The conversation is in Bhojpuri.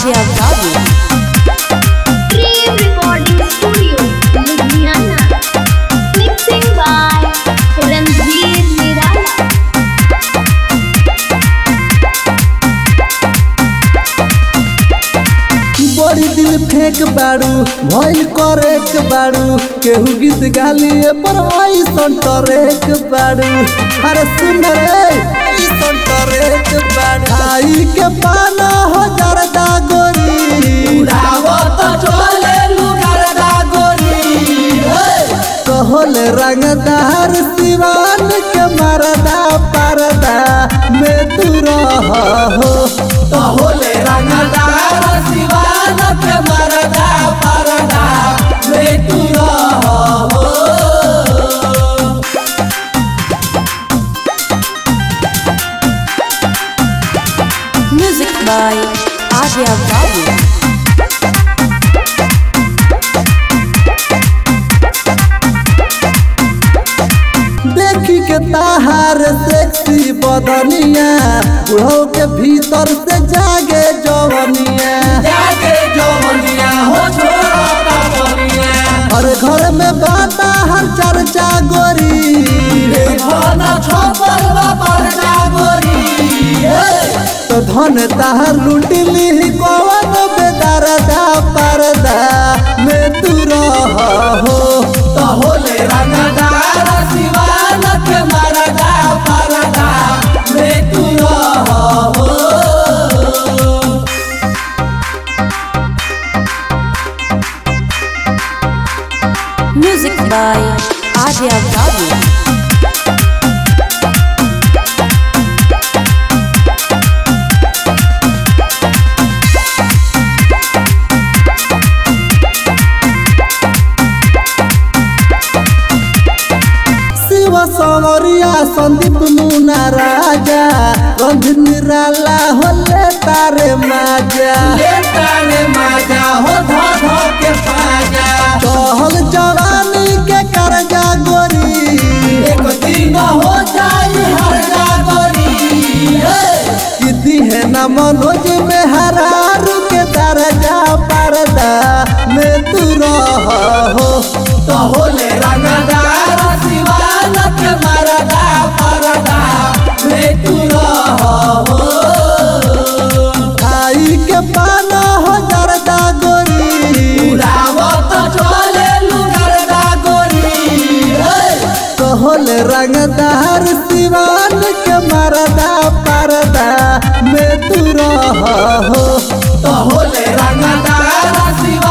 Adia Babu. Dream Recording Studio, Ludhiana. Mixing by Ranveer Nirala. बड़ी दिल फेंक बाड़ू भइल करे के बाड़ू केहू गीत गालिए पर ऐसन टरेक बाड़ू अरे सुन रे ऐसन टरेक बाड़ू आई के पाना हो जरदा गोरी उड़ावत चले लुगरदा गोरी कहल रंगदार सिवान के मरदा परदा में तू रह हो कहल रंगदार सिवान के मरदा परदा में तू रह हो Music by Adia Babu. देखी के ताहार सेक्सी बदनिया बुढ़ो के भीतर से जागे जवनिया जागे जवनिया हो छोरा हर घर में बाता हर चर्चा गोरी तो धन ताहर लुटिली कौन बेदरदा परदा में तू रह हो तो होले रंगदार सिवान के मरदा परदा में तू रह हो Music by Adia Babu. Shiv सवरिया संदीप मुना राजा गंध निराला होले तारे माजा ले तारे माजा हो धा धा के पाजा कहल जवानी के करजा गोरी एक दिन हो जाई हरजा गोरी किती है न मनोज में हरारू के दरजा परदा में तू रह हो तो होले रंगदार सिवान के मरदा परदा में तू रह हो खाई के पाना हो जरदा गोरी उड़ावत चले लुगरदा गोरी कहल रंगदार सिवान के मरदा परदा में तू रह हो कहल रंगदार सिवान